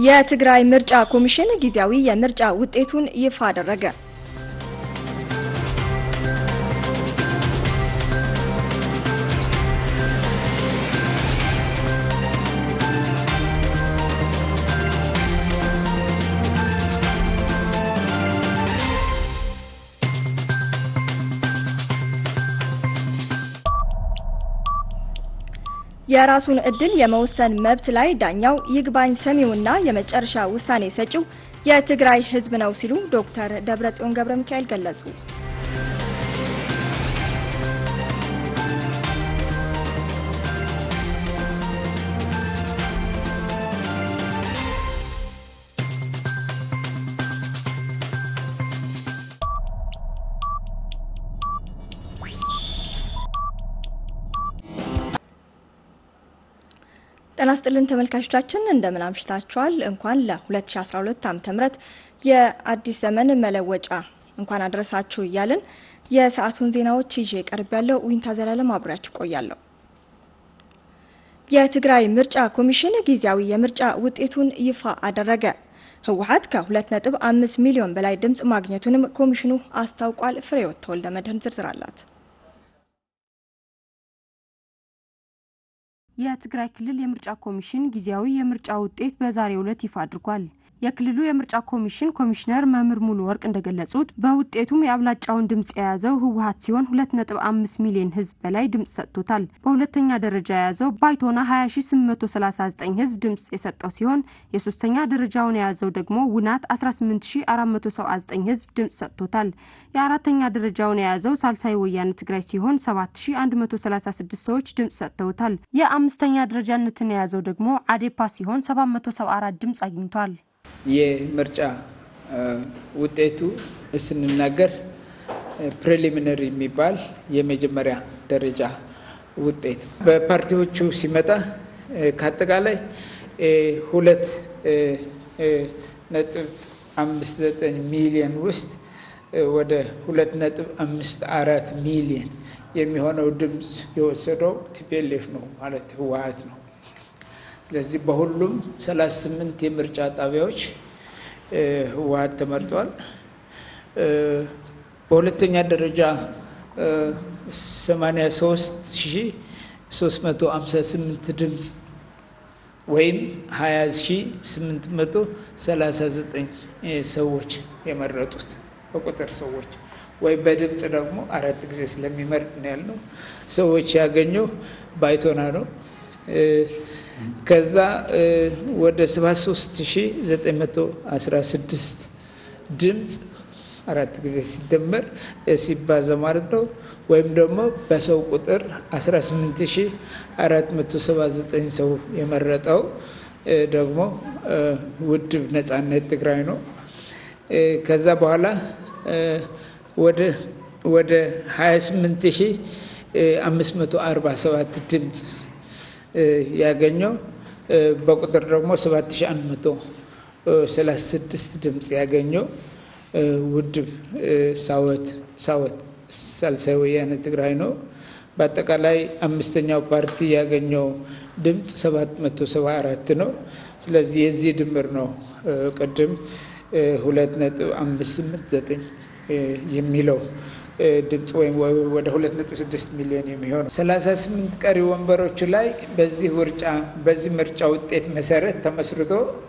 የትግራይ ምርጫ ኮሚሽን ጊዜያዊ የምርጫ ውጤቱን ይፋ አደረገ። የራሱን እድል የመወሰን መብት ላይ ዳኛው ይግባኝ ሰሚውና የመጨረሻ ውሳኔ ሰጪው የትግራይ ሕዝብ ነው ሲሉ ዶክተር ደብረጽዮን ገብረ ሚካኤል ገለጹ። ጤና ይስጥልን ተመልካቾቻችን እንደምን አምሽታችኋል። እንኳን ለ2012 ዓ.ም የአዲስ ዘመን መለወጫ እንኳን አድረሳችሁ እያልን የሰዓቱን ዜናዎች ይዤ ቀርብ ያለው ዊንታ ዘላለም አብሬያችሁ ቆያለሁ። የትግራይ ምርጫ ኮሚሽን ጊዜያዊ የምርጫ ውጤቱን ይፋ አደረገ። ህወሓት ከ2.5 ሚሊዮን በላይ ድምፅ ማግኘቱንም ኮሚሽኑ አስታውቋል። ፍሬህይወት ተወልደ መድህን ዝርዝር አላት። የትግራይ ክልል የምርጫ ኮሚሽን ጊዜያዊ የምርጫ ውጤት በዛሬው ዕለት ይፋ አድርጓል። የክልሉ የምርጫ ኮሚሽን ኮሚሽነር መምህር ሙሉ ወርቅ እንደገለጹት በውጤቱም የአብላጫውን ድምፅ የያዘው ህወሓት ሲሆን 2.5 ሚሊዮን ህዝብ በላይ ድምፅ ሰጥቶታል። በሁለተኛ ደረጃ የያዘው ባይቶና 20839 ህዝብ ድምፅ የሰጠው ሲሆን የሶስተኛ ደረጃውን የያዘው ደግሞ ውናት 18479 ህዝብ ድምፅ ሰጥቶታል። የአራተኛ ደረጃውን የያዘው ሳልሳይ ወያነ ትግራይ ሲሆን 7136 ሰዎች ድምፅ ሰጥተውታል። የአምስተኛ ደረጃነትን የያዘው ደግሞ አዴፓ ሲሆን 774 ድምፅ አግኝቷል። የምርጫ ውጤቱ ስንናገር ፕሪሊሚነሪ የሚባል የመጀመሪያ ደረጃ ውጤት በፓርቲዎቹ ሲመጣ ከአጠቃላይ ሁለት ነጥብ አምስት ዘጠኝ ሚሊዮን ውስጥ ወደ ሁለት ነጥብ አምስት አራት ሚሊዮን የሚሆነው ድምፅ የወሰደው ቲፒኤልኤፍ ነው ማለት ህወሓት ነው። ስለዚህ በሁሉም 38 የምርጫ ጣቢያዎች ህወሓት ተመርጧል። በሁለተኛ ደረጃ 83358 ድምፅ ወይም 20839 ሰዎች የመረጡት በቁጥር ሰዎች ወይ በድምፅ ደግሞ አራት ጊዜ ስለሚመርጥ ነው ያልነው ሰዎች ያገኘው ባይቶና ነው። ከዛ ወደ 73916 ድምፅ አራት ጊዜ ሲደመር ሲባዛ ማለት ነው። ወይም ደግሞ በሰው ቁጥር 18479 ሰው የመረጠው ደግሞ ውድብ ነጻነት ትግራይ ነው። ከዛ በኋላ ወደ 28547 ድምፅ ያገኘው በቁጥር ደግሞ 7136 ድምፅ ያገኘው ውድብ ሳወት ሳወት ሳልሳይ ወያነ ትግራይ ነው። በአጠቃላይ አምስተኛው ፓርቲ ያገኘው ድምፅ 774 ነው። ስለዚህ የዚህ ድምር ነው ቅድም 2.589 የሚለው ድምፅ ወይም ወደ 2.6 ሚሊዮን የሚሆነው 38 ቀሪ ወንበሮቹ ላይ በዚህ ምርጫ በዚህ ምርጫ ውጤት መሰረት ተመስርቶ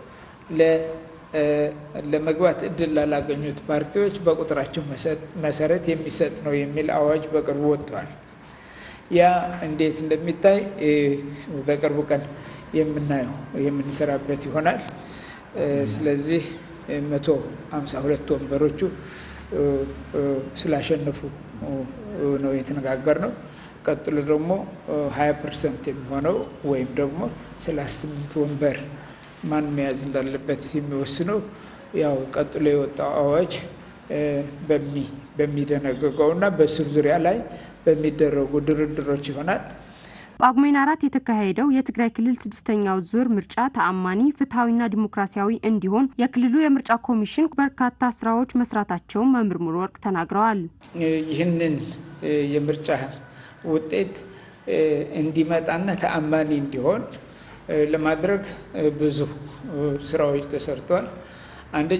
ለመግባት እድል ላላገኙት ፓርቲዎች በቁጥራቸው መሰረት የሚሰጥ ነው የሚል አዋጅ በቅርቡ ወጥቷል። ያ እንዴት እንደሚታይ በቅርቡ ቀን የምናየው የምንሰራበት ይሆናል። ስለዚህ መቶ ሃምሳ ሁለት ወንበሮቹ ስላሸነፉ ነው የተነጋገር ነው። ቀጥሎ ደግሞ ሀያ ፐርሰንት የሚሆነው ወይም ደግሞ ሰላሳ ስምንት ወንበር ማን መያዝ እንዳለበት የሚወስነው ያው ቀጥሎ የወጣው አዋጅ በሚደነግገው እና በስር ዙሪያ ላይ በሚደረጉ ድርድሮች ይሆናል። ጳጉሜን አራት የተካሄደው የትግራይ ክልል ስድስተኛው ዙር ምርጫ ተአማኒ ፍትሐዊና ዲሞክራሲያዊ እንዲሆን የክልሉ የምርጫ ኮሚሽን በርካታ ስራዎች መስራታቸውን መምህር ሙሉ ወርቅ ተናግረዋል። ይህንን የምርጫ ውጤት እንዲመጣና ተአማኒ እንዲሆን ለማድረግ ብዙ ስራዎች ተሰርቷል። አንደኛ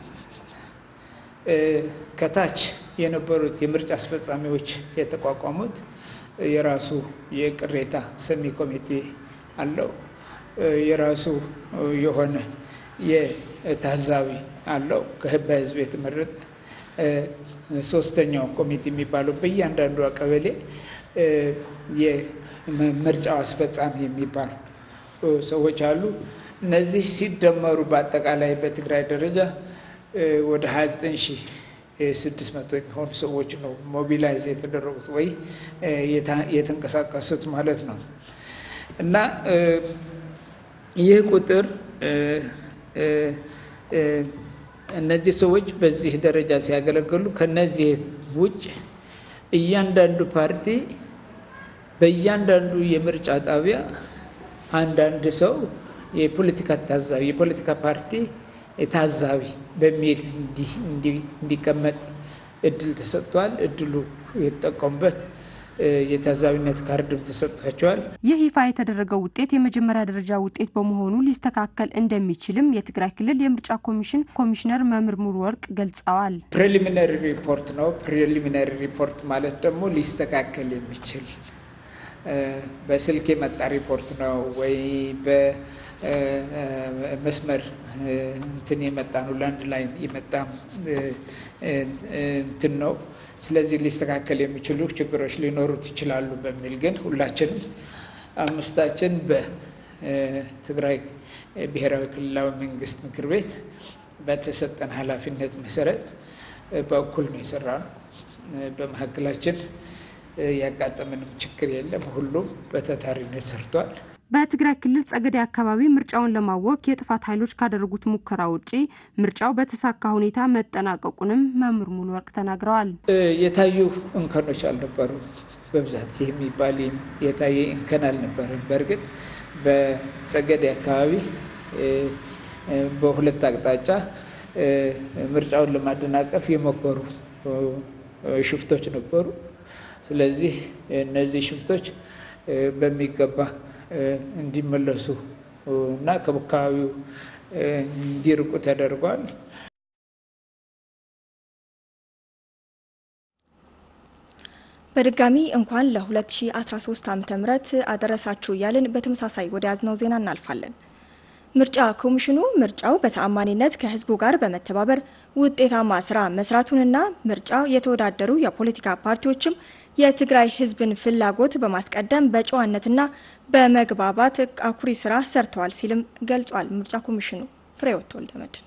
ከታች የነበሩት የምርጫ አስፈጻሚዎች የተቋቋሙት የራሱ የቅሬታ ሰሚ ኮሚቴ አለው። የራሱ የሆነ የታዛቢ አለው ከህዝብ የተመረጠ ሶስተኛው ኮሚቴ የሚባለው በእያንዳንዱ ቀበሌ የምርጫው አስፈጻሚ የሚባሉ ሰዎች አሉ። እነዚህ ሲደመሩ በአጠቃላይ በትግራይ ደረጃ ወደ 29600 የሚሆኑ ሰዎች ነው ሞቢላይዝ የተደረጉት ወይ የተንቀሳቀሱት ማለት ነው እና ይህ ቁጥር እነዚህ ሰዎች በዚህ ደረጃ ሲያገለግሉ ከነዚህ ውጭ እያንዳንዱ ፓርቲ በእያንዳንዱ የምርጫ ጣቢያ አንዳንድ ሰው የፖለቲካ ታዛቢ የፖለቲካ ፓርቲ ታዛቢ በሚል እንዲቀመጥ እድል ተሰጥቷል። እድሉ የተጠቀሙበት የታዛቢነት ካርድም ተሰጥቷቸዋል። ይህ ይፋ የተደረገው ውጤት የመጀመሪያ ደረጃ ውጤት በመሆኑ ሊስተካከል እንደሚችልም የትግራይ ክልል የምርጫ ኮሚሽን ኮሚሽነር መምህር ሙሉ ወርቅ ገልጸዋል። ፕሬሊሚናሪ ሪፖርት ነው። ፕሬሊሚናሪ ሪፖርት ማለት ደግሞ ሊስተካከል የሚችል በስልክ የመጣ ሪፖርት ነው ወይ በመስመር እንትን የመጣ ነው፣ ላንድ ላይ የመጣ እንትን ነው። ስለዚህ ሊስተካከል የሚችሉ ችግሮች ሊኖሩት ይችላሉ በሚል ግን ሁላችንም አምስታችን በትግራይ ብሔራዊ ክልላዊ መንግስት ምክር ቤት በተሰጠን ኃላፊነት መሰረት በእኩል ነው የሰራ ነው። በመካከላችን ያጋጠምንም ችግር የለም። ሁሉም በታታሪነት ሰርቷል። በትግራይ ክልል ጸገዴ አካባቢ ምርጫውን ለማወክ የጥፋት ኃይሎች ካደረጉት ሙከራ ውጪ ምርጫው በተሳካ ሁኔታ መጠናቀቁንም መምህር ሙሉ ወርቅ ተናግረዋል። የታዩ እንከኖች አልነበሩ። በብዛት የሚባል የታየ እንከን አልነበረም። በእርግጥ በጸገዴ አካባቢ በሁለት አቅጣጫ ምርጫውን ለማደናቀፍ የሞከሩ ሽፍቶች ነበሩ። ስለዚህ እነዚህ ሽፍቶች በሚገባ እንዲመለሱ እና ከአካባቢው እንዲርቁ ተደርጓል። በድጋሚ እንኳን ለ2013 ዓ ም አደረሳችሁ እያልን በተመሳሳይ ወደ ያዝነው ዜና እናልፋለን። ምርጫ ኮሚሽኑ ምርጫው በተአማኒነት ከህዝቡ ጋር በመተባበር ውጤታማ ስራ መስራቱንና ምርጫው የተወዳደሩ የፖለቲካ ፓርቲዎችም የትግራይ ህዝብን ፍላጎት በማስቀደም በጨዋነትና በመግባባት አኩሪ ስራ ሰርተዋል ሲልም ገልጿል። ምርጫ ኮሚሽኑ ፍሬሕይወት ወልደመድህን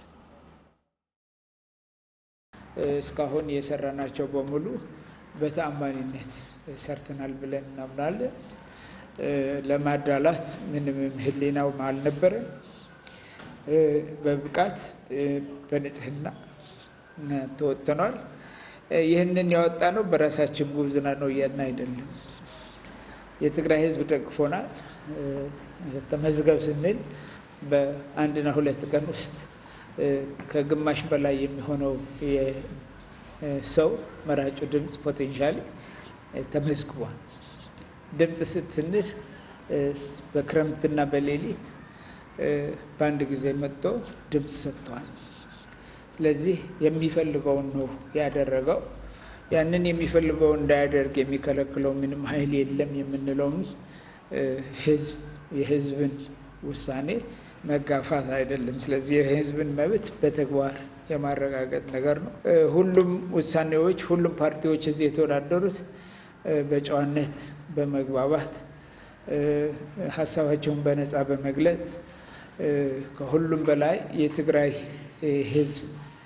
እስካሁን የሰራናቸው በሙሉ በተአማኒነት ሰርተናል ብለን እናምናለን። ለማዳላት ምንም ህሊናው አልነበረም። በብቃት በንጽህና ተወጥተኗል። ይህንን ያወጣ ነው በራሳችን ጉብዝና ነው እያልን አይደለም። የትግራይ ህዝብ ደግፎናል። ተመዝገብ ስንል በአንድና ሁለት ቀን ውስጥ ከግማሽ በላይ የሚሆነው ሰው መራጩ ድምፅ ፖቴንሻሊ ተመዝግቧል። ድምፅ ስትስንል በክረምትና በሌሊት በአንድ ጊዜ መጥቶ ድምፅ ሰጥተዋል። ስለዚህ የሚፈልገውን ነው ያደረገው። ያንን የሚፈልገው እንዳያደርግ የሚከለክለው ምንም ኃይል የለም የምንለውም ህዝብ የህዝብን ውሳኔ መጋፋት አይደለም። ስለዚህ የህዝብን መብት በተግባር የማረጋገጥ ነገር ነው። ሁሉም ውሳኔዎች፣ ሁሉም ፓርቲዎች እዚህ የተወዳደሩት በጨዋነት በመግባባት ሀሳባቸውን በነፃ በመግለጽ ከሁሉም በላይ የትግራይ ህዝብ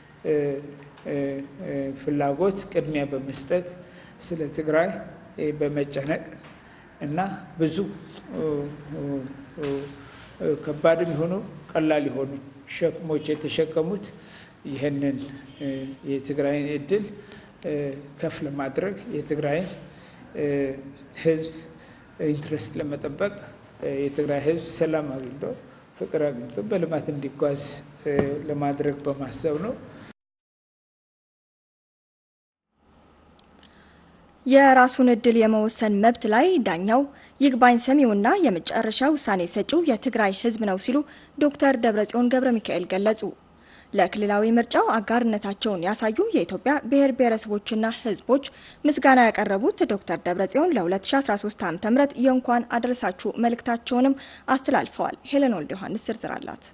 ፍላጎት ቅድሚያ በመስጠት ስለ ትግራይ በመጨነቅ እና ብዙ ከባድም የሆኑ ቀላል የሆኑ ሸክሞች የተሸከሙት ይህንን የትግራይን እድል ከፍ ለማድረግ የትግራይን ህዝብ ኢንትረስት ለመጠበቅ የትግራይ ህዝብ ሰላም አግኝቶ ፍቅር አግኝቶ በልማት እንዲጓዝ ለማድረግ በማሰብ ነው። የራሱን እድል የመወሰን መብት ላይ ዳኛው ይግባኝ ሰሚውና የመጨረሻ ውሳኔ ሰጪው የትግራይ ሕዝብ ነው ሲሉ ዶክተር ደብረጽዮን ገብረ ሚካኤል ገለጹ። ለክልላዊ ምርጫው አጋርነታቸውን ያሳዩ የኢትዮጵያ ብሔር ብሔረሰቦችና ሕዝቦች ምስጋና ያቀረቡት ዶክተር ደብረጽዮን ለ2013 ዓ ም የእንኳን አደረሳችሁ መልእክታቸውንም አስተላልፈዋል። ሄለን ወልደ ዮሐንስ ዝርዝር አላት።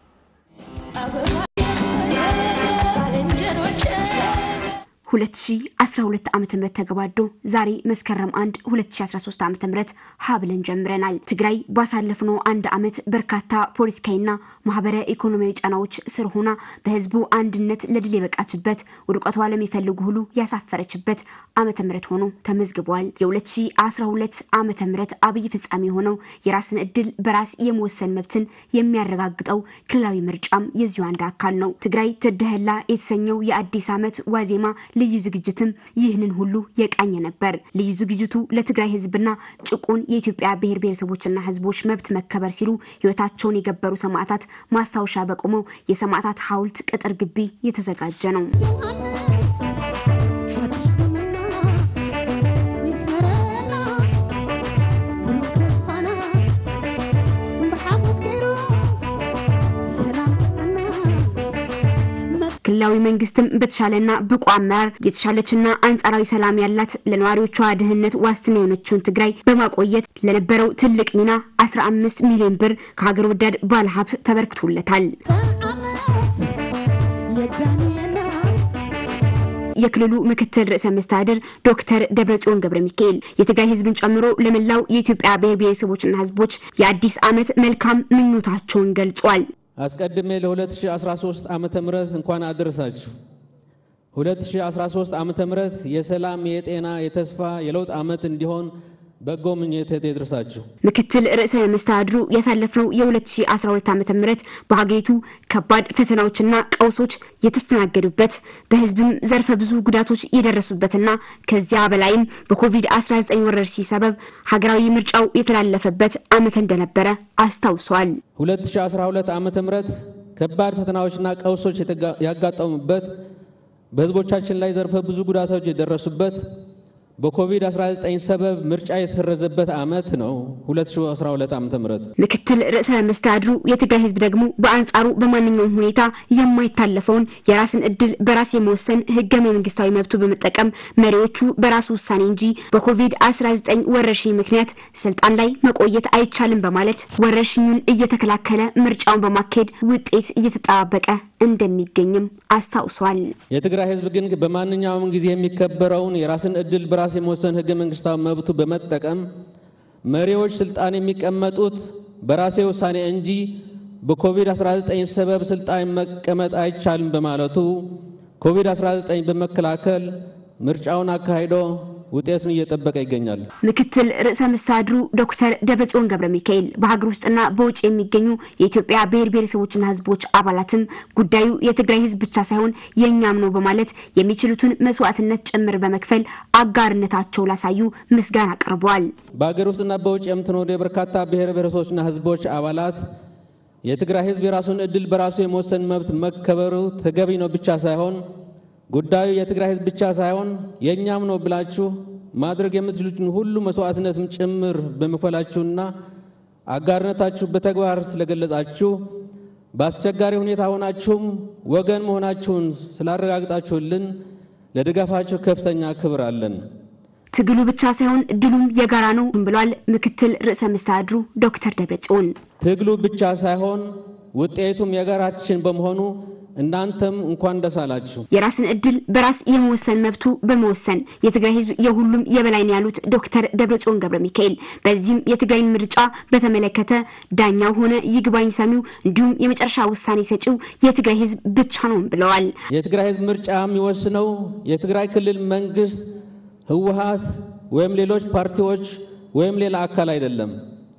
2012 ዓ.ም ተገባዶ ዛሬ መስከረም 1 2013 ዓ.ም ሀብለን ጀምረናል። ትግራይ ባሳለፍነው አንድ ዓመት በርካታ ፖለቲካዊና ማህበረ ኢኮኖሚያዊ ጫናዎች ስር ሆና በህዝቡ አንድነት ለድል የበቃችበት ውድቀቷ ለሚፈልጉ ሁሉ ያሳፈረችበት ዓመተ ምህረት ሆኖ ተመዝግቧል። የ2012 ዓመተ ምህረት አብይ ፍጻሜ የሆነው የራስን እድል በራስ የመወሰን መብትን የሚያረጋግጠው ክልላዊ ምርጫም የዚሁ አንድ አካል ነው። ትግራይ ትድህላ የተሰኘው የአዲስ ዓመት ዋዜማ ልዩ ዝግጅትም ይህንን ሁሉ የቃኘ ነበር። ልዩ ዝግጅቱ ለትግራይ ህዝብና ጭቁን የኢትዮጵያ ብሔር ብሔረሰቦችና ህዝቦች መብት መከበር ሲሉ ህይወታቸውን የገበሩ ሰማዕታት ማስታወሻ በቆመው የሰማዕታት ሐውልት ቅጥር ግቢ የተዘጋጀ ነው። ክልላዊ መንግስትም በተሻለና ብቁ አመራር የተሻለችና አንጻራዊ ሰላም ያላት ለነዋሪዎቿ ድህነት ዋስትና የሆነችውን ትግራይ በማቆየት ለነበረው ትልቅ ሚና 15 ሚሊዮን ብር ከሀገር ወዳድ ባለሀብት ተበርክቶለታል። የክልሉ ምክትል ርዕሰ መስተዳድር ዶክተር ደብረጽዮን ገብረ ሚካኤል የትግራይ ህዝብን ጨምሮ ለመላው የኢትዮጵያ ብሔር ብሔረሰቦችና ህዝቦች የአዲስ ዓመት መልካም ምኞታቸውን ገልጿል። አስቀድሜ ለ2013 ዓመተ ምህረት እንኳን አደረሳችሁ። 2013 ዓመተ ምህረት የሰላም፣ የጤና፣ የተስፋ፣ የለውጥ ዓመት እንዲሆን በጎ ምኞቴ ይድረሳችሁ። ምክትል ርዕሰ መስተዳድሩ ያሳለፍነው የ2012 ዓመተ ምህረት በሀገሪቱ ከባድ ፈተናዎችና ቀውሶች የተስተናገዱበት በህዝብም ዘርፈ ብዙ ጉዳቶች የደረሱበትና ከዚያ በላይም በኮቪድ-19 ወረርሽኝ ሰበብ ሀገራዊ ምርጫው የተላለፈበት ዓመት እንደነበረ አስታውሷል። 2012 ዓመተ ምህረት ከባድ ፈተናዎችና ቀውሶች ያጋጠሙበት በህዝቦቻችን ላይ ዘርፈ ብዙ ጉዳቶች የደረሱበት በኮቪድ-19 ሰበብ ምርጫ የተሰረዘበት ዓመት ነው 2012 ዓ ም ምክትል ርዕሰ መስተዳድሩ የትግራይ ህዝብ ደግሞ በአንጻሩ በማንኛውም ሁኔታ የማይታለፈውን የራስን እድል በራስ የመወሰን ህገ መንግስታዊ መብቱ በመጠቀም መሪዎቹ በራሱ ውሳኔ እንጂ በኮቪድ-19 ወረርሽኝ ምክንያት ስልጣን ላይ መቆየት አይቻልም በማለት ወረርሽኙን እየተከላከለ ምርጫውን በማካሄድ ውጤት እየተጠባበቀ እንደሚገኝም አስታውሷል። የትግራይ ህዝብ ግን በማንኛውም ጊዜ የሚከበረውን የራስን እድል በራስ የመወሰን ህገ መንግስታዊ መብቱ በመጠቀም መሪዎች ስልጣን የሚቀመጡት በራሴ ውሳኔ እንጂ በኮቪድ-19 ሰበብ ስልጣን መቀመጥ አይቻልም በማለቱ ኮቪድ-19 በመከላከል ምርጫውን አካሂዶ ውጤቱን እየጠበቀ ይገኛል። ምክትል ርዕሰ መስተዳድሩ ዶክተር ደብረጽዮን ገብረ ሚካኤል በሀገር ውስጥና በውጭ የሚገኙ የኢትዮጵያ ብሔር ብሔረሰቦችና ህዝቦች አባላትም ጉዳዩ የትግራይ ህዝብ ብቻ ሳይሆን የእኛም ነው በማለት የሚችሉትን መስዋዕትነት ጭምር በመክፈል አጋርነታቸው ላሳዩ ምስጋና አቅርበዋል። በሀገር ውስጥና በውጭ የምትኖሩ የበርካታ ብሔር ብሔረሰቦችና ህዝቦች አባላት የትግራይ ህዝብ የራሱን እድል በራሱ የመወሰን መብት መከበሩ ተገቢ ነው ብቻ ሳይሆን ጉዳዩ የትግራይ ህዝብ ብቻ ሳይሆን የእኛም ነው ብላችሁ ማድረግ የምትችሉትን ሁሉ መስዋዕትነትም ጭምር በመክፈላችሁና አጋርነታችሁ በተግባር ስለገለጻችሁ በአስቸጋሪ ሁኔታ ሆናችሁም ወገን መሆናችሁን ስላረጋግጣችሁልን ለድጋፋችሁ ከፍተኛ ክብር አለን። ትግሉ ብቻ ሳይሆን ድሉም የጋራ ነው ብሏል ምክትል ርዕሰ መስተዳድሩ ዶክተር ደብረጽዮን። ትግሉ ብቻ ሳይሆን ውጤቱም የጋራችን በመሆኑ እናንተም እንኳን ደስ አላችሁ። የራስን እድል በራስ የመወሰን መብቱ በመወሰን የትግራይ ህዝብ የሁሉም የበላይ ነው ያሉት ዶክተር ደብረጽዮን ገብረ ሚካኤል በዚህም የትግራይን ምርጫ በተመለከተ ዳኛው ሆነ ይግባኝ ሰሚው እንዲሁም የመጨረሻ ውሳኔ ሰጪው የትግራይ ህዝብ ብቻ ነው ብለዋል። የትግራይ ህዝብ ምርጫ የሚወስነው የትግራይ ክልል መንግስት፣ ህወሀት ወይም ሌሎች ፓርቲዎች ወይም ሌላ አካል አይደለም።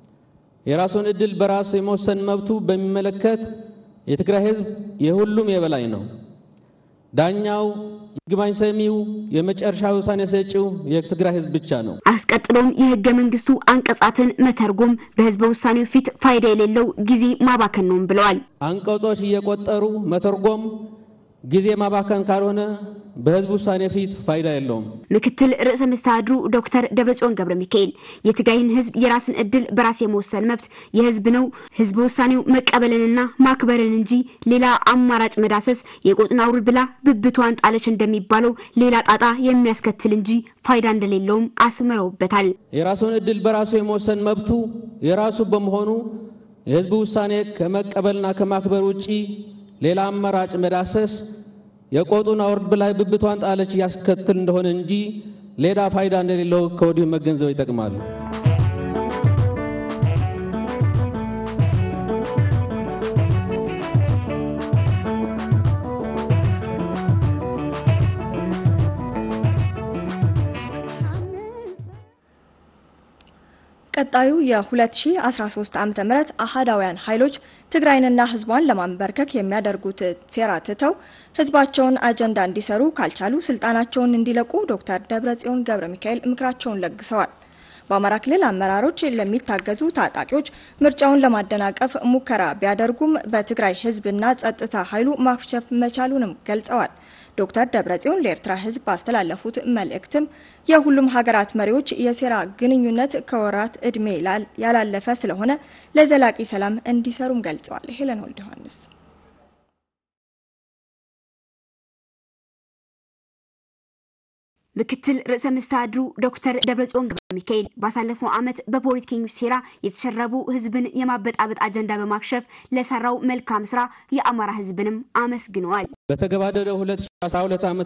የራሱን እድል በራሱ የመወሰን መብቱ በሚመለከት የትግራይ ህዝብ የሁሉም የበላይ ነው። ዳኛው፣ ይግባኝ ሰሚው፣ የመጨረሻ ውሳኔ ሰጪው የትግራይ ህዝብ ብቻ ነው። አስቀጥሎም የህገ መንግስቱ አንቀጻትን መተርጎም በህዝበ ውሳኔው ፊት ፋይዳ የሌለው ጊዜ ማባከን ነውም ብለዋል። አንቀጾች እየቆጠሩ መተርጎም ጊዜ ማባከን ካልሆነ በህዝብ ውሳኔ ፊት ፋይዳ የለውም። ምክትል ርዕሰ መስተዳድሩ ዶክተር ደብረጽዮን ገብረ ሚካኤል የትግራይን ህዝብ የራስን እድል በራስ የመወሰን መብት የህዝብ ነው፣ ህዝብ ውሳኔው መቀበልንና ማክበርን እንጂ ሌላ አማራጭ መዳሰስ የቆጡን አውርድ ብላ ብብቷን ጣለች እንደሚባለው ሌላ ጣጣ የሚያስከትል እንጂ ፋይዳ እንደሌለውም አስምረውበታል። የራሱን እድል በራሱ የመወሰን መብቱ የራሱ በመሆኑ የህዝብ ውሳኔ ከመቀበልና ከማክበር ውጪ ሌላ አማራጭ መዳሰስ የቆጡን አውርድ ብላይ ብብቷን ጣለች ያስከትል እንደሆነ እንጂ ሌላ ፋይዳ እንደሌለው ከወዲሁ መገንዘብ ይጠቅማሉ። ቀጣዩ የ2013 ዓ ም አህዳውያን ኃይሎች ትግራይንና ህዝቧን ለማንበርከክ የሚያደርጉት ሴራ ትተው ህዝባቸውን አጀንዳ እንዲሰሩ ካልቻሉ ስልጣናቸውን እንዲለቁ ዶክተር ደብረጽዮን ገብረ ሚካኤል ምክራቸውን ለግሰዋል። በአማራ ክልል አመራሮች ለሚታገዙ ታጣቂዎች ምርጫውን ለማደናቀፍ ሙከራ ቢያደርጉም በትግራይ ህዝብና ጸጥታ ኃይሉ ማክሸፍ መቻሉንም ገልጸዋል። ዶክተር ደብረጽዮን ለኤርትራ ህዝብ ባስተላለፉት መልእክትም የሁሉም ሀገራት መሪዎች የሴራ ግንኙነት ከወራት እድሜ ያላለፈ ስለሆነ ለዘላቂ ሰላም እንዲሰሩም ገልጸዋል። ሄለን ወልደ ዮሐንስ ምክትል ርዕሰ መስተዳድሩ ዶክተር ደብረጽዮን ገብረ ሚካኤል ባሳለፍነው ዓመት በፖለቲከኞች ሴራ የተሸረቡ ህዝብን የማበጣበጥ አጀንዳ በማክሸፍ ለሰራው መልካም ስራ የአማራ ህዝብንም አመስግነዋል። በተገባደደው 2012 ዓ ም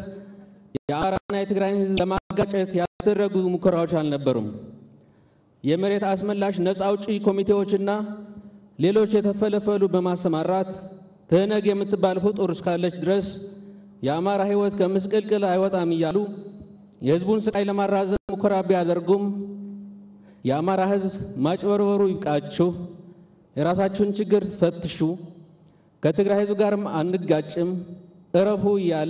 የአማራና የትግራይን ህዝብ ለማጋጨት ያደረጉ ሙከራዎች አልነበሩም። የመሬት አስመላሽ ነፃ አውጪ ኮሚቴዎችና ሌሎች የተፈለፈሉ በማሰማራት ትህነግ የምትባል ፍጡር እስካለች ድረስ የአማራ ህይወት ከምስቅልቅል አይወጣም እያሉ የህዝቡን ስቃይ ለማራዘም ሙከራ ቢያደርጉም የአማራ ህዝብ ማጭበርበሩ ይብቃችሁ፣ የራሳችሁን ችግር ፈትሹ፣ ከትግራይ ህዝብ ጋርም አንጋጭም፣ እረፉ እያለ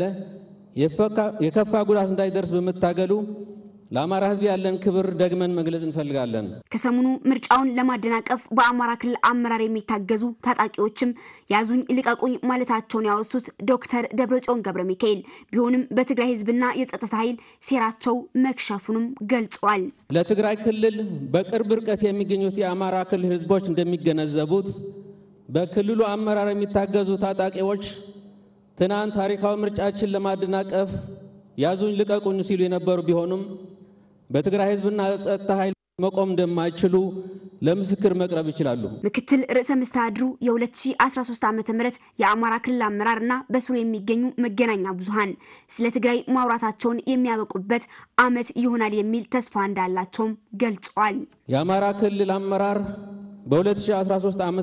የከፋ ጉዳት እንዳይደርስ በመታገሉ ለአማራ ህዝብ ያለን ክብር ደግመን መግለጽ እንፈልጋለን። ከሰሞኑ ምርጫውን ለማደናቀፍ በአማራ ክልል አመራር የሚታገዙ ታጣቂዎችም ያዙኝ ልቀቁኝ ማለታቸውን ያወሱት ዶክተር ደብረጽዮን ገብረ ሚካኤል ቢሆንም በትግራይ ህዝብና የጸጥታ ኃይል ሴራቸው መክሸፉንም ገልጸዋል። ለትግራይ ክልል በቅርብ ርቀት የሚገኙት የአማራ ክልል ህዝቦች እንደሚገነዘቡት በክልሉ አመራር የሚታገዙ ታጣቂዎች ትናንት ታሪካዊ ምርጫችን ለማደናቀፍ ያዙኝ ልቀቁኝ ሲሉ የነበሩ ቢሆኑም በትግራይ ህዝብና ጸጥታ ኃይል መቆም እንደማይችሉ ለምስክር መቅረብ ይችላሉ። ምክትል ርዕሰ መስተዳድሩ የ2013 ዓ ም የአማራ ክልል አመራርና በስሩ የሚገኙ መገናኛ ብዙሃን ስለ ትግራይ ማውራታቸውን የሚያበቁበት ዓመት ይሆናል የሚል ተስፋ እንዳላቸውም ገልጸዋል። የአማራ ክልል አመራር በ2013 ዓ ም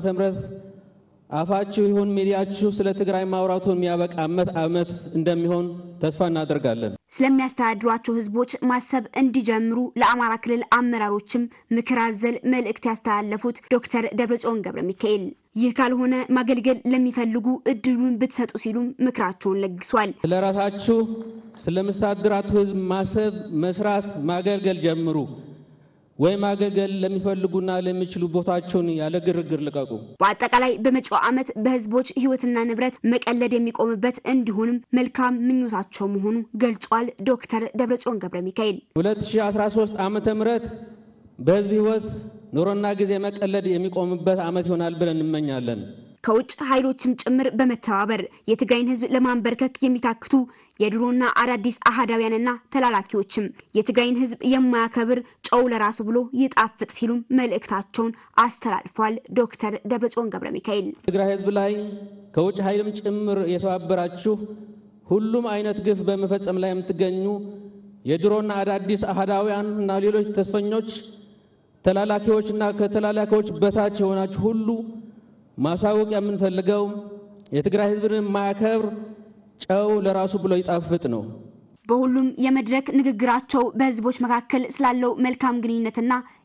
አፋችሁ ይሁን ሚዲያችሁ ስለ ትግራይ ማውራቱን የሚያበቃ ዓመት ዓመት እንደሚሆን ተስፋ እናደርጋለን። ስለሚያስተዳድሯቸው ህዝቦች ማሰብ እንዲጀምሩ ለአማራ ክልል አመራሮችም ምክር አዘል መልእክት ያስተላለፉት ዶክተር ደብረጽዮን ገብረ ሚካኤል ይህ ካልሆነ ማገልገል ለሚፈልጉ እድሉን ብትሰጡ ሲሉም ምክራቸውን ለግሷል። ስለ ራሳችሁ ስለምታስተዳድራችሁ ህዝብ ማሰብ፣ መስራት፣ ማገልገል ጀምሩ ወይም ማገልገል ለሚፈልጉና ለሚችሉ ቦታቸውን ያለ ግርግር ልቀቁ። በአጠቃላይ በመጪው ዓመት በህዝቦች ህይወትና ንብረት መቀለድ የሚቆምበት እንዲሆንም መልካም ምኞታቸው መሆኑ ገልጿል። ዶክተር ደብረጽዮን ገብረ ሚካኤል 2013 ዓ ም በህዝብ ህይወት ኑሮና ጊዜ መቀለድ የሚቆምበት ዓመት ይሆናል ብለን እንመኛለን። ከውጭ ኃይሎችም ጭምር በመተባበር የትግራይን ህዝብ ለማንበርከክ የሚታክቱ የድሮና አዳዲስ አህዳውያንና ተላላኪዎችም የትግራይን ህዝብ የማያከብር ጨው ለራሱ ብሎ ይጣፍጥ ሲሉም መልእክታቸውን አስተላልፏል። ዶክተር ደብረጽዮን ገብረ ሚካኤል ትግራይ ህዝብ ላይ ከውጭ ኃይልም ጭምር የተባበራችሁ ሁሉም አይነት ግፍ በመፈጸም ላይ የምትገኙ የድሮና አዳዲስ አህዳውያን እና ሌሎች ተስፈኞች ተላላኪዎችና ከተላላኪዎች በታች የሆናችሁ ሁሉ ማሳወቅ የምንፈልገው የትግራይ ህዝብን የማያከብር ጨው ለራሱ ብሎ ይጣፍጥ ነው። በሁሉም የመድረክ ንግግራቸው በህዝቦች መካከል ስላለው መልካም ግንኙነትና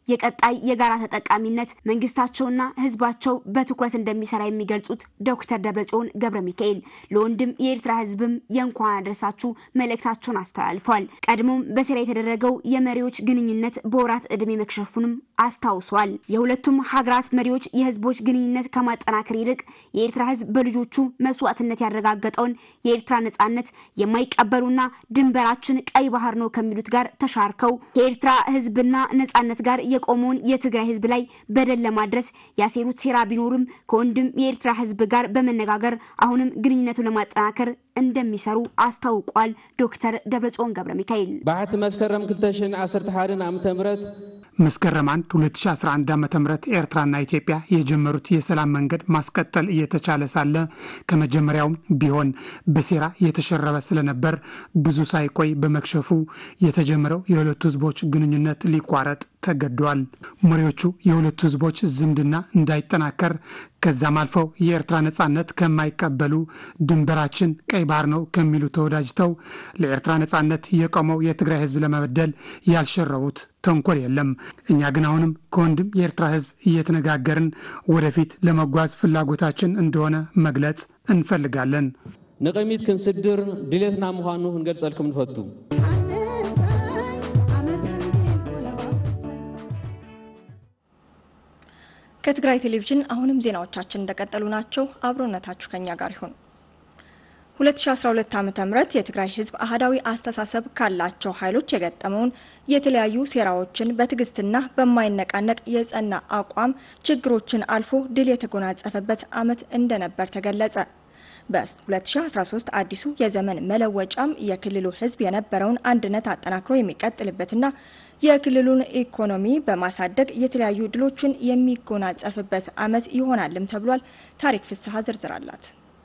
የቀጣይ የጋራ ተጠቃሚነት መንግስታቸውና ህዝባቸው በትኩረት እንደሚሰራ የሚገልጹት ዶክተር ደብረጽዮን ገብረ ሚካኤል ለወንድም የኤርትራ ህዝብም የእንኳን አደረሳችሁ መልእክታቸውን አስተላልፈዋል። ቀድሞም በሴራ የተደረገው የመሪዎች ግንኙነት በወራት ዕድሜ መክሸፉንም አስታውሰዋል። የሁለቱም ሀገራት መሪዎች የህዝቦች ግንኙነት ከማጠናከር ይልቅ የኤርትራ ህዝብ በልጆቹ መስዋዕትነት ያረጋገጠውን የኤርትራ ነጻነት የማይቀበሉና ድንበራችን ቀይ ባህር ነው ከሚሉት ጋር ተሻርከው ከኤርትራ ህዝብና ነጻነት ጋር የቆመውን የትግራይ ህዝብ ላይ በደል ለማድረስ ያሴሩት ሴራ ቢኖርም ከወንድም የኤርትራ ህዝብ ጋር በመነጋገር አሁንም ግንኙነቱን ለማጠናከር እንደሚሰሩ አስታውቋል። ዶክተር ደብረጽዮን ገብረ ሚካኤል ባሕቲ መስከረም 2011 ዓ ም መስከረም 1 2011 ዓ ም ኤርትራና ኢትዮጵያ የጀመሩት የሰላም መንገድ ማስቀጠል እየተቻለ ሳለ ከመጀመሪያውም ቢሆን በሴራ የተሸረበ ስለነበር ብዙ ሳይቆይ በመክሸፉ የተጀመረው የሁለቱ ህዝቦች ግንኙነት ሊቋረጥ ተገዷል። መሪዎቹ የሁለቱ ህዝቦች ዝምድና እንዳይጠናከር ከዛም አልፈው የኤርትራ ነጻነት ከማይቀበሉ ድንበራችን ቀይ ባህር ነው ከሚሉ ተወዳጅተው ለኤርትራ ነጻነት የቆመው የትግራይ ህዝብ ለመበደል ያልሸረቡት ተንኮል የለም። እኛ ግን አሁንም ከወንድም የኤርትራ ህዝብ እየተነጋገርን ወደፊት ለመጓዝ ፍላጎታችን እንደሆነ መግለጽ እንፈልጋለን። ንቅሚት ክንስድር ድሌትና ምዃኑ ክንገልጸልኩም ንፈቱ ከትግራይ ቴሌቪዥን አሁንም ዜናዎቻችን እንደቀጠሉ ናቸው። አብሮነታችሁ ከኛ ጋር ይሁን። 2012 ዓ ም የትግራይ ህዝብ አህዳዊ አስተሳሰብ ካላቸው ኃይሎች የገጠመውን የተለያዩ ሴራዎችን በትዕግስትና በማይነቃነቅ የጸና አቋም ችግሮችን አልፎ ድል የተጎናጸፈበት ዓመት እንደነበር ተገለጸ። በ2013 አዲሱ የዘመን መለወጫም የክልሉ ህዝብ የነበረውን አንድነት አጠናክሮ የሚቀጥልበትና የክልሉን ኢኮኖሚ በማሳደግ የተለያዩ ድሎችን የሚጎናጸፍበት ዓመት ይሆናልም ተብሏል። ታሪክ ፍስሐ ዝርዝር አላት።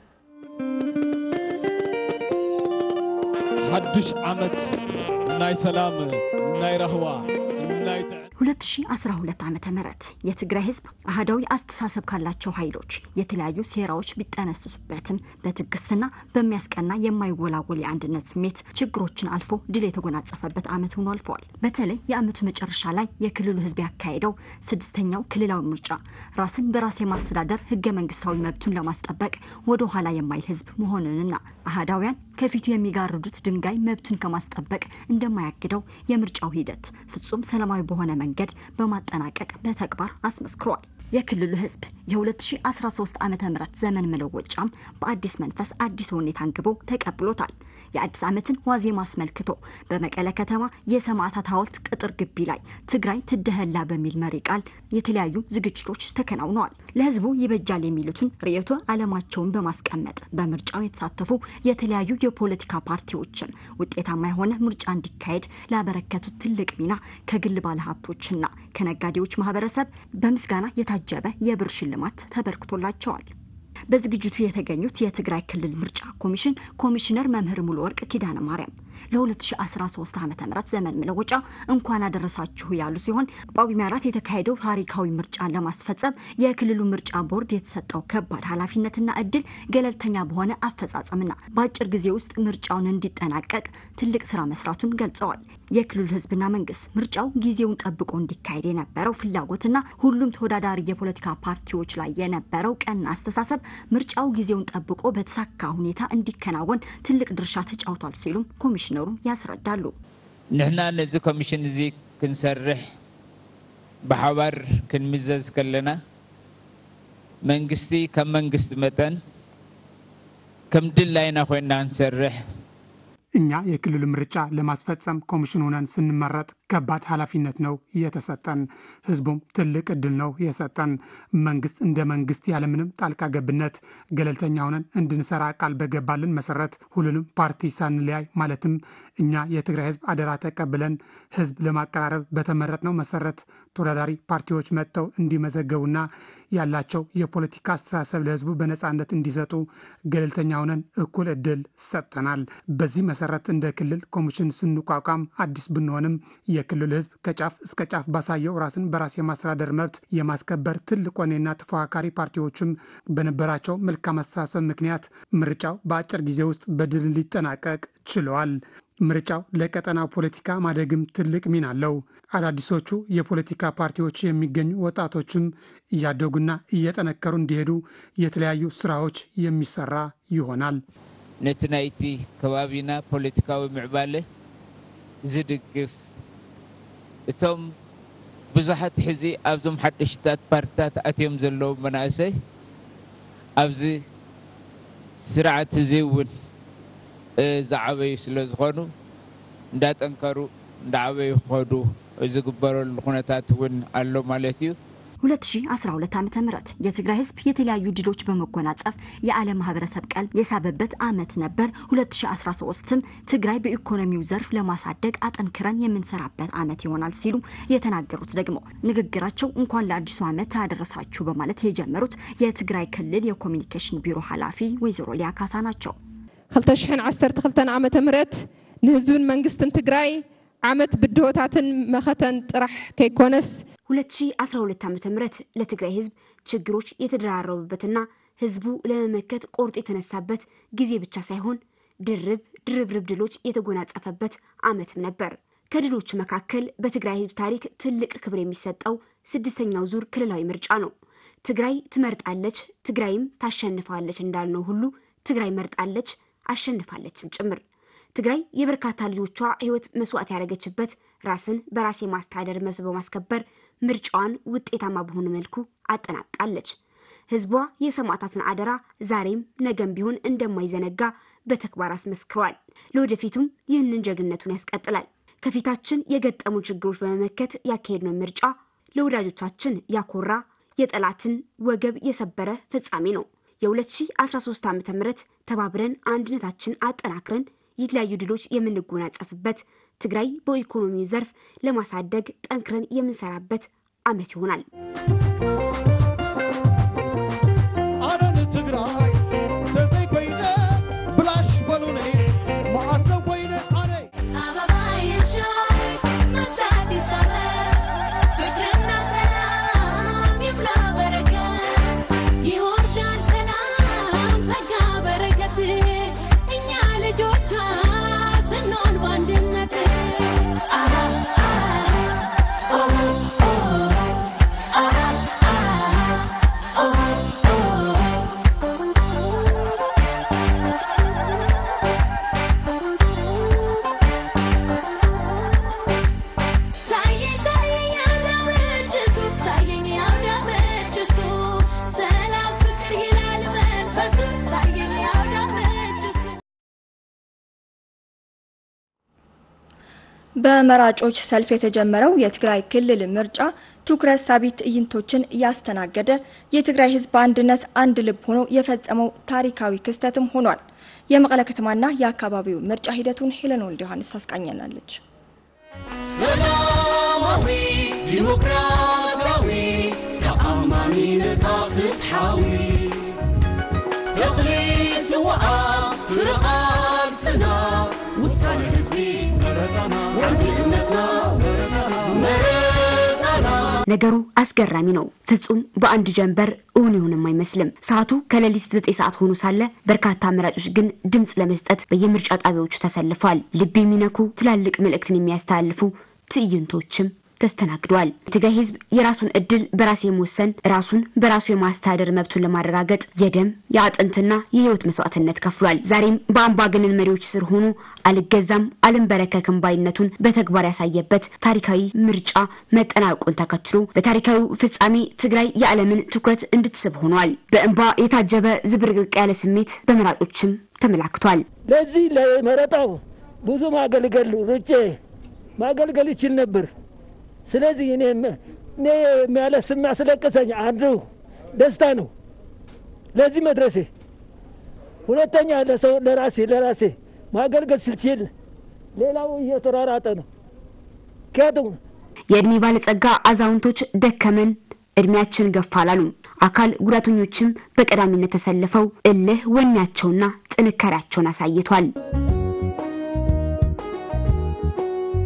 ሓድሽ ዓመት ናይ ሰላም ናይ ረህዋ ናይ 2012 ዓመተ ምህረት የትግራይ ህዝብ አህዳዊ አስተሳሰብ ካላቸው ኃይሎች የተለያዩ ሴራዎች ቢጠነስሱበትም በትዕግስትና በሚያስቀና የማይወላወል የአንድነት ስሜት ችግሮችን አልፎ ድል የተጎናጸፈበት ዓመት ሆኖ አልፈዋል። በተለይ የዓመቱ መጨረሻ ላይ የክልሉ ህዝብ ያካሄደው ስድስተኛው ክልላዊ ምርጫ ራስን በራስ የማስተዳደር ህገ መንግስታዊ መብቱን ለማስጠበቅ ወደ ኋላ የማይል ህዝብ መሆኑንና አህዳውያን ከፊቱ የሚጋርዱት ድንጋይ መብቱን ከማስጠበቅ እንደማያግደው የምርጫው ሂደት ፍጹም ሰላማዊ በሆነ መንገድ በማጠናቀቅ በተግባር አስመስክሯል። የክልሉ ህዝብ የ2013 ዓ ም ዘመን መለወጫም በአዲስ መንፈስ አዲስ ሁኔታ አንግቦ ተቀብሎታል። የአዲስ ዓመትን ዋዜማ አስመልክቶ በመቀለ ከተማ የሰማዕታት ሐውልት ቅጥር ግቢ ላይ ትግራይ ትደህላ በሚል መሪ ቃል የተለያዩ ዝግጅቶች ተከናውነዋል። ለህዝቡ ይበጃል የሚሉትን ርዕዮተ ዓለማቸውን በማስቀመጥ በምርጫው የተሳተፉ የተለያዩ የፖለቲካ ፓርቲዎችን ውጤታማ የሆነ ምርጫ እንዲካሄድ ላበረከቱት ትልቅ ሚና ከግል ባለሀብቶችና ከነጋዴዎች ማህበረሰብ በምስጋና የታጀበ የብር ሽልማት ተበርክቶላቸዋል። በዝግጅቱ የተገኙት የትግራይ ክልል ምርጫ ኮሚሽን ኮሚሽነር መምህር ሙሉ ወርቅ ኪዳነ ማርያም ለ2013 ዓ ም ዘመን መለወጫ እንኳን አደረሳችሁ ያሉ ሲሆን ጳጉሜ አራት የተካሄደው ታሪካዊ ምርጫን ለማስፈጸም የክልሉ ምርጫ ቦርድ የተሰጠው ከባድ ኃላፊነትና እድል ገለልተኛ በሆነ አፈጻጸምና በአጭር ጊዜ ውስጥ ምርጫውን እንዲጠናቀቅ ትልቅ ስራ መስራቱን ገልጸዋል። የክልሉ ህዝብና መንግስት ምርጫው ጊዜውን ጠብቆ እንዲካሄድ የነበረው ፍላጎትና ሁሉም ተወዳዳሪ የፖለቲካ ፓርቲዎች ላይ የነበረው ቀና አስተሳሰብ ምርጫው ጊዜውን ጠብቆ በተሳካ ሁኔታ እንዲከናወን ትልቅ ድርሻ ተጫውቷል ሲሉም ኮሚሽነሩ ያስረዳሉ። ንሕና ነዚ ኮሚሽን እዚ ክንሰርሕ ብሓባር ክንምዘዝ ከለና መንግስቲ ከም መንግስቲ መጠን ከም ድላይና ኮይና ክንሰርሕ እኛ የክልሉ ምርጫ ለማስፈጸም ኮሚሽን ሆነን ስንመረጥ ከባድ ኃላፊነት ነው የተሰጠን። ህዝቡም ትልቅ እድል ነው የሰጠን። መንግስት እንደ መንግስት ያለምንም ጣልቃ ገብነት ገለልተኛ ሆነን እንድንሰራ ቃል በገባልን መሰረት ሁሉንም ፓርቲ ሳንለያይ ማለትም እኛ የትግራይ ህዝብ አደራ ተቀብለን ህዝብ ለማቀራረብ በተመረጥነው መሰረት ተወዳዳሪ ፓርቲዎች መጥተው እንዲመዘገቡና ያላቸው የፖለቲካ አስተሳሰብ ለህዝቡ በነፃነት እንዲሰጡ ገለልተኛ ሆነን እኩል እድል ሰጥተናል። በዚህ መሰረት እንደ ክልል ኮሚሽን ስንቋቋም አዲስ ብንሆንም የክልል ህዝብ ከጫፍ እስከ ጫፍ ባሳየው ራስን በራስ የማስተዳደር መብት የማስከበር ትልቅ ወኔና ተፎካካሪ ፓርቲዎችም በነበራቸው መልካም አስተሳሰብ ምክንያት ምርጫው በአጭር ጊዜ ውስጥ በድል ሊጠናቀቅ ችለዋል። ምርጫው ለቀጠናው ፖለቲካ ማደግም ትልቅ ሚና አለው። አዳዲሶቹ የፖለቲካ ፓርቲዎች የሚገኙ ወጣቶችም እያደጉና እየጠነከሩ እንዲሄዱ የተለያዩ ስራዎች የሚሰራ ይሆናል። ነቲ ናይቲ ከባቢና ፖለቲካዊ ምዕባለ ዝድግፍ እቶም ብዙሓት ሕዚ ኣብዞም ሓደሽታት ፓርቲታት ኣትዮም ዘለዉ መናእሰይ ኣብዚ ስርዓት እዚ እውን ዝዓበዩ ስለ ዝኾኑ እንዳጠንከሩ እንዳዓበዩ ክኸዱ ዝግበረሉ ኩነታት እውን ኣሎ ማለት እዩ 2012 ዓ ም የትግራይ ህዝብ የተለያዩ ድሎች በመጎናጸፍ የዓለም ማህበረሰብ ቀልብ የሳበበት ዓመት ነበር። 2013ም ትግራይ በኢኮኖሚው ዘርፍ ለማሳደግ አጠንክረን የምንሰራበት ዓመት ይሆናል ሲሉ የተናገሩት ደግሞ ንግግራቸው እንኳን ለአዲሱ ዓመት አደረሳችሁ በማለት የጀመሩት የትግራይ ክልል የኮሚኒኬሽን ቢሮ ኃላፊ ወይዘሮ ሊያ ካሳ ናቸው። 2012 ዓ ም ንህዝብን መንግስትን ትግራይ ዓመት ብድሆታትን መኸተን ጥራሕ ከይኮነስ 2012 ዓ ም ለትግራይ ህዝብ ችግሮች የተደራረቡበትና ህዝቡ ለመመከት ቆርጦ የተነሳበት ጊዜ ብቻ ሳይሆን ድርብ ድርብርብ ድሎች የተጎናጸፈበት ዓመትም ነበር። ከድሎቹ መካከል በትግራይ ህዝብ ታሪክ ትልቅ ክብር የሚሰጠው ስድስተኛው ዙር ክልላዊ ምርጫ ነው። ትግራይ ትመርጣለች፣ ትግራይም ታሸንፋለች እንዳልነው ሁሉ ትግራይ መርጣለች፣ አሸንፋለችም ጭምር። ትግራይ የበርካታ ልጆቿ ህይወት መስዋዕት ያደረገችበት ራስን በራስ የማስተዳደር መብት በማስከበር ምርጫዋን ውጤታማ በሆነ መልኩ አጠናቃለች። ህዝቧ የሰማዕታትን አደራ ዛሬም ነገም ቢሆን እንደማይዘነጋ በተግባር አስመስክሯል። ለወደፊቱም ይህንን ጀግንነቱን ያስቀጥላል። ከፊታችን የገጠሙ ችግሮች በመመከት ያካሄድነው ምርጫ ለወዳጆቻችን ያኮራ የጠላትን ወገብ የሰበረ ፍጻሜ ነው። የ2013 ዓ ም ተባብረን አንድነታችን አጠናክረን የተለያዩ ድሎች የምንጎናጸፍበት ትግራይ በኢኮኖሚው ዘርፍ ለማሳደግ ጠንክረን የምንሰራበት ዓመት ይሆናል። ኣነ ንትግራይ ተዘይኮይነ ብላሽ በሉነ መዓዘ ኮይነ ኣነ በመራጮች ሰልፍ የተጀመረው የትግራይ ክልል ምርጫ ትኩረት ሳቢ ትዕይንቶችን እያስተናገደ የትግራይ ሕዝብ በአንድነት አንድ ልብ ሆኖ የፈጸመው ታሪካዊ ክስተትም ሆኗል። የመቀለ ከተማና የአካባቢው ምርጫ ሂደቱን ሄለን ወልደ ዮሐንስ ታስቃኘናለች። ሰላማዊ ዲሞክራሲያዊ ተኣማኒ ነፃ ፍትሓዊ ተኽሊ ስዋዓ ፍርቓን ስና ውሳነ ህዝቢ አንድነትና መረፃና ነገሩ አስገራሚ ነው። ፍጹም በአንድ ጀንበር እውን ይሁንም አይመስልም። ሰዓቱ ከሌሊት ዘጠኝ ሰዓት ሆኖ ሳለ በርካታ መራጮች ግን ድምፅ ለመስጠት በየምርጫ ጣቢያዎቹ ተሰልፈዋል። ልብ የሚነኩ ትላልቅ መልእክትን የሚያስተላልፉ ትዕይንቶችም ተስተናግደዋል። የትግራይ ህዝብ የራሱን እድል በራስ የመወሰን ራሱን በራሱ የማስተዳደር መብቱን ለማረጋገጥ የደም የአጥንትና የህይወት መስዋዕትነት ከፍሏል። ዛሬም በአምባገነን መሪዎች ስር ሆኖ አልገዛም አልንበረከክም ባይነቱን በተግባር ያሳየበት ታሪካዊ ምርጫ መጠናቀቁን ተከትሎ በታሪካዊው ፍጻሜ ትግራይ የዓለምን ትኩረት እንድትስብ ሆኗል። በእንባ የታጀበ ዝብርቅርቅ ያለ ስሜት በመራጮችም ተመላክቷል። ለዚህ ለመረጣው ብዙ ማገልገል ሩጬ ማገልገል ይችል ነበር። ስለዚህ እኔ እኔ የሚያለስ የሚያስለቅሰኝ አንዱ ደስታ ነው ለዚህ መድረሴ። ሁለተኛ ለሰው ለራሴ ለራሴ ማገልገል ስልችል ሌላው እየተሯራጠ ነው። ምክንያቱም የእድሜ ባለጸጋ አዛውንቶች ደከመን እድሜያችን ገፋ አላሉ። አካል ጉዳተኞችም በቀዳሚነት ተሰልፈው እልህ ወኔያቸውና ጥንካሬያቸውን አሳይቷል።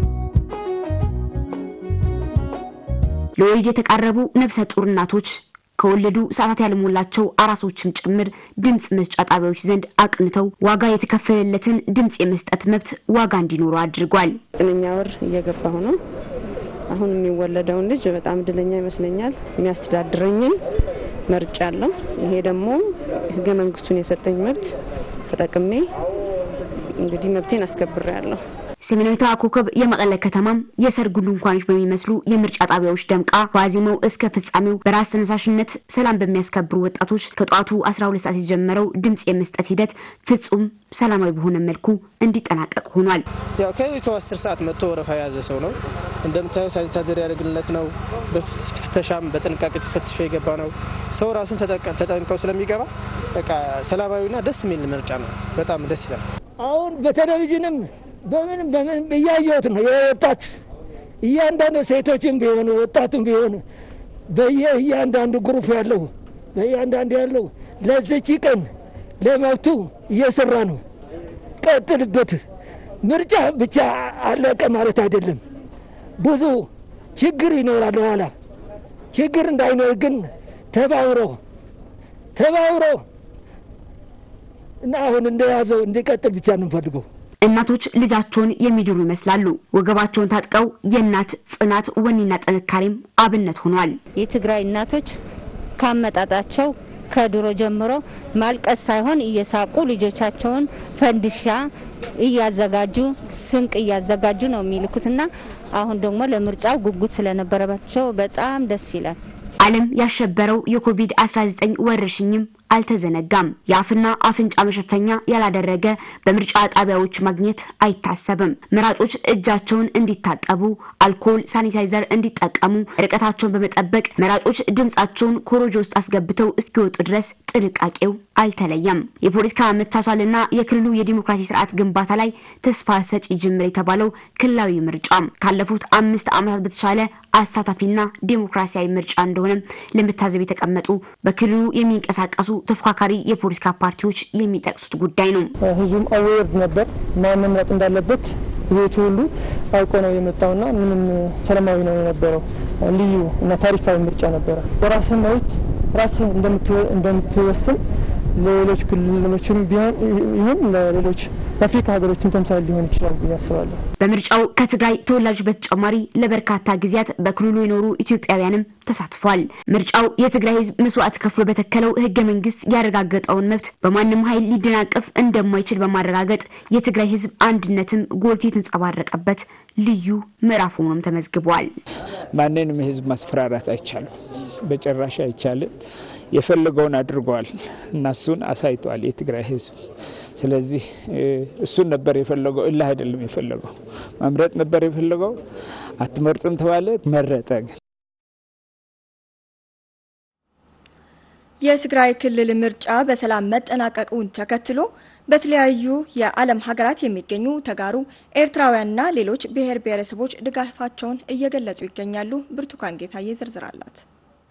ለወሊድ የተቃረቡ ነፍሰ ጡር እናቶች ከወለዱ ሰዓታት ያልሞላቸው አራሶችም ጭምር ድምፅ መስጫ ጣቢያዎች ዘንድ አቅንተው ዋጋ የተከፈለለትን ድምፅ የመስጠት መብት ዋጋ እንዲኖሩ አድርጓል። ዘጠነኛ ወር እየገባሁ ነው። አሁን የሚወለደውን ልጅ በጣም እድለኛ ይመስለኛል። የሚያስተዳድረኝን መርጫ አለው። ይሄ ደግሞ ህገ መንግስቱን የሰጠኝ መብት ተጠቅሜ እንግዲህ መብቴን አስከብሬ ያለሁ። ሰሜናዊቷ ኮከብ የመቀለ ከተማም የሰርጉ ድንኳኖች በሚመስሉ የምርጫ ጣቢያዎች ደምቃ ዋዜማው እስከ ፍጻሜው በራስ ተነሳሽነት ሰላም በሚያስከብሩ ወጣቶች ከጠዋቱ 12 ሰዓት የተጀመረው ድምፅ የመስጠት ሂደት ፍጹም ሰላማዊ በሆነ መልኩ እንዲጠናቀቅ ሆኗል። ያው ከሌሊቱ 10 ሰዓት መጥቶ ወረፋ የያዘ ሰው ነው። እንደምታየው ሳኒታይዘር ያደርግለት ነው። በፍተሻም በጥንቃቄ ተፈትሾ የገባ ነው። ሰው ራሱን ተጠንቀው ስለሚገባ በቃ ሰላማዊና ደስ የሚል ምርጫ ነው። በጣም ደስ ይላል። አሁን በቴሌቪዥንም በምንም በምንም እያየሁት ነው። የወጣት እያንዳንዱ ሴቶችም ቢሆኑ ወጣቱም ቢሆኑ በየ እያንዳንዱ ግሩፕ ያለው በእያንዳንዱ ያለው ለዚች ቀን ለመብቱ እየሰራ ነው። ቀጥልበት። ምርጫ ብቻ አለቀ ማለት አይደለም። ብዙ ችግር ይኖራል ኋላ። ችግር እንዳይኖር ግን ተባብሮ ተባብሮ እና አሁን እንደያዘው እንዲቀጥል ብቻ ነው የምፈልገው። እናቶች ልጃቸውን የሚድሩ ይመስላሉ። ወገባቸውን ታጥቀው የእናት ጽናት ወኔና ጥንካሬም አብነት ሆኗል። የትግራይ እናቶች ካመጣጣቸው ከድሮ ጀምሮ ማልቀስ ሳይሆን እየሳቁ ልጆቻቸውን ፈንድሻ እያዘጋጁ ስንቅ እያዘጋጁ ነው የሚልኩትና አሁን ደግሞ ለምርጫው ጉጉት ስለነበረባቸው በጣም ደስ ይላል። ዓለም ያሸበረው የኮቪድ-19 ወረርሽኝም አልተዘነጋም። የአፍና አፍንጫ መሸፈኛ ያላደረገ በምርጫ ጣቢያዎች ማግኘት አይታሰብም። መራጮች እጃቸውን እንዲታጠቡ፣ አልኮል፣ ሳኒታይዘር እንዲጠቀሙ፣ ርቀታቸውን በመጠበቅ መራጮች ድምጻቸውን ኮሮጆ ውስጥ አስገብተው እስኪወጡ ድረስ ጥንቃቄው አልተለየም። የፖለቲካ መቻቻልና የክልሉ የዲሞክራሲ ስርዓት ግንባታ ላይ ተስፋ ሰጪ ጅምር የተባለው ክልላዊ ምርጫ ካለፉት አምስት ዓመታት በተሻለ አሳታፊና ዲሞክራሲያዊ ምርጫ እንደሆነም ለመታዘብ የተቀመጡ በክልሉ የሚንቀሳቀሱ ተፎካካሪ የፖለቲካ ፓርቲዎች የሚጠቅሱት ጉዳይ ነው። ህዝቡም አዌር ነበር ማን መምረጥ እንዳለበት ቤቱ ሁሉ አውቆ ነው የመጣውና ምንም ሰላማዊ ነው የነበረው። ልዩ እና ታሪካዊ ምርጫ ነበረ። በራስህ መብት ራስህ እንደምትወስን ለሌሎች ክልሎችም ቢሆን ይሁን ለሌሎች የአፍሪካ ሀገሮችም ተምሳሌ ሊሆን ይችላል ብዬ አስባለሁ። በምርጫው ከትግራይ ተወላጆች በተጨማሪ ለበርካታ ጊዜያት በክልሉ የኖሩ ኢትዮጵያውያንም ተሳትፏል። ምርጫው የትግራይ ህዝብ መስዋዕት ከፍሎ በተከለው ህገ መንግስት ያረጋገጠውን መብት በማንም ኃይል ሊደናቀፍ እንደማይችል በማረጋገጥ የትግራይ ህዝብ አንድነትም ጎልቶ የተንጸባረቀበት ልዩ ምዕራፍ ሆኖም ተመዝግቧል። ማንንም ህዝብ ማስፈራራት አይቻልም፣ በጭራሽ አይቻልም። የፈለገውን አድርገዋል እና እሱን አሳይተዋል የትግራይ ህዝብ። ስለዚህ እሱን ነበር የፈለገው፣ እልህ አይደለም የፈለገው፣ መምረጥ ነበር የፈለገው። አትመርጥም ተባለ፣ መረጠ። ግን የትግራይ ክልል ምርጫ በሰላም መጠናቀቁን ተከትሎ በተለያዩ የዓለም ሀገራት የሚገኙ ተጋሩ ኤርትራውያንና ሌሎች ብሔር ብሔረሰቦች ድጋፋቸውን እየገለጹ ይገኛሉ። ብርቱካን ጌታዬ ዝርዝር አላት።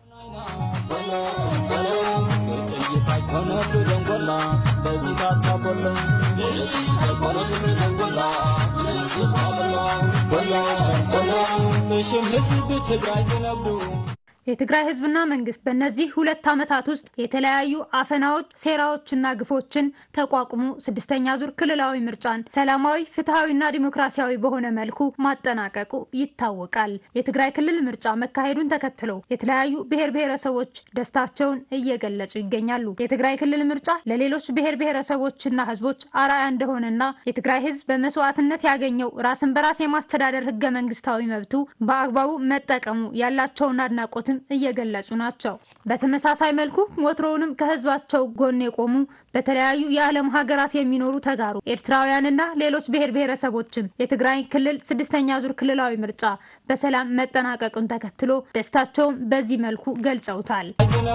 የትግራይ ህዝብና መንግስት በእነዚህ ሁለት ዓመታት ውስጥ የተለያዩ አፈናዎች፣ ሴራዎችና ግፎችን ተቋቁሞ ስድስተኛ ዙር ክልላዊ ምርጫን ሰላማዊ፣ ፍትሐዊና ዲሞክራሲያዊ በሆነ መልኩ ማጠናቀቁ ይታወቃል። የትግራይ ክልል ምርጫ መካሄዱን ተከትሎ የተለያዩ ብሔር ብሔረሰቦች ደስታቸውን እየገለጹ ይገኛሉ። የትግራይ ክልል ምርጫ ለሌሎች ብሔር ብሔረሰቦችና ህዝቦች አርአያ እንደሆነና የትግራይ ህዝብ በመስዋዕትነት ያገኘው ራስን በራስ የማስተዳደር ህገ መንግስታዊ መብቱ በአግባቡ መጠቀሙ ያላቸውን አድናቆትም እየገለጹ ናቸው። በተመሳሳይ መልኩ ወትሮውንም ከህዝባቸው ጎን የቆሙ በተለያዩ የዓለም ሀገራት የሚኖሩ ተጋሩ ኤርትራውያንና ሌሎች ብሔር ብሔረሰቦችም የትግራይ ክልል ስድስተኛ ዙር ክልላዊ ምርጫ በሰላም መጠናቀቁን ተከትሎ ደስታቸውን በዚህ መልኩ ገልጸውታል።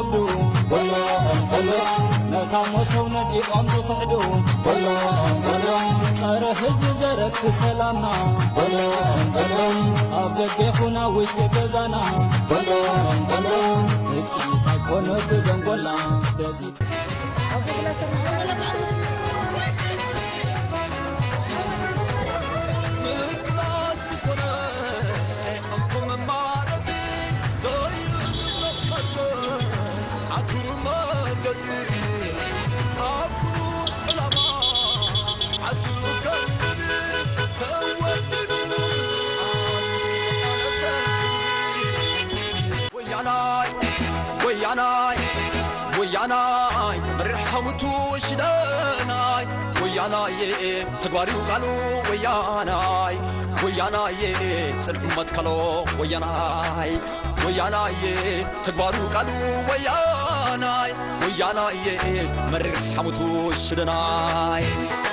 ነታሞ ሰውነት ይቆም ዝክሕዱ ጸረ ህዝቢ ዘረክ ሰላምና ኣብ ደገ ይኹና ውሽጢ ገዛና እፅኢት ኣይኮነ ብደንጎላ በዚ ወያናይ ወያናይ መሪሕሙቱ ሽደናይ ወያናዬ ተግባሪው ቃሉ ወያናይ ወያናዬ ጽድቅ መትከሎ ወያናይ ወያናዬ ተግባሩ ቃሉ ወያናይ ወያናዬ መሪሕ ሓሙቱ ሽደናይ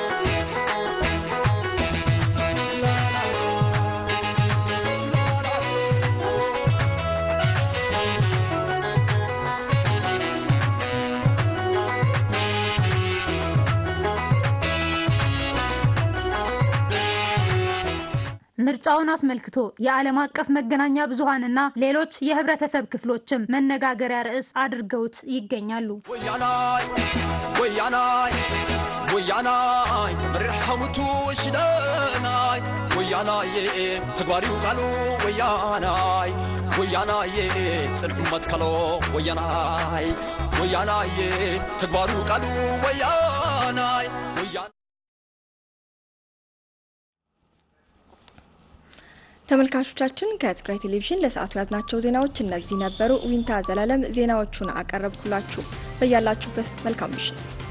ምርጫውን አስመልክቶ የዓለም አቀፍ መገናኛ ብዙሃንና ሌሎች የህብረተሰብ ክፍሎችም መነጋገሪያ ርዕስ አድርገውት ይገኛሉ። ወያናይ ወያናይ ወያናይ መሪሕ ሓሙቱ ሽደናይ ወያናዬ ተግባሪው ቃሉ ወያናይ ወያናዬ ጽድቅ መትከሎ ወያናይ ወያናዬ ተግባሩ ቃሉ ወያናይ ወያ ተመልካቾቻችን ከትግራይ ቴሌቪዥን ለሰዓቱ ያዝናቸው ዜናዎች እነዚህ ነበሩ። ዊንታ ዘላለም ዜናዎቹን አቀረብኩላችሁ። በያላችሁበት መልካም ምሽት